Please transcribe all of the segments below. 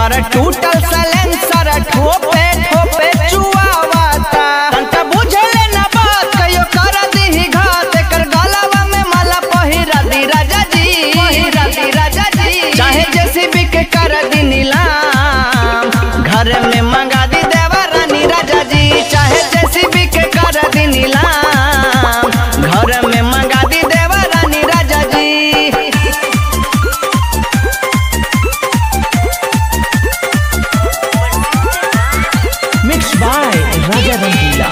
हमर टूटल सलेंसर ठोपे ठोपे चुआवाता तंका बुझले ना बात कयो कर दीही घात कर गलवा में माला पहिरा दी राजा जी पहिरा दी राजा जी चाहे जेसीबी के कर दी नीलाम घर में मंगा दी देवा रानी राजा जी चाहे जेसीबी के कर दी नीलाम घर में मंगा दी देवा रानी राजा जी मिक्स बाय राजा रंगीला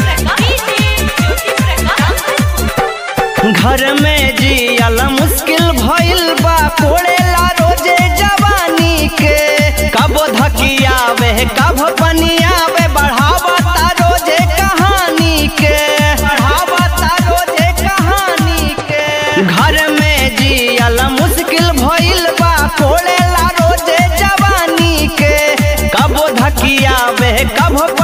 घर में जियल मुश्किल भइल बा कोड़ेला रोजे जवानी के कब धकियावे कब पनियावे बढ़ावता रोजे कहानी के बढ़ावता रोजे कहानी के घर में जियल मुश्किल भइल बा कोड़ेला रोजे जवानी के कब धकियावे कब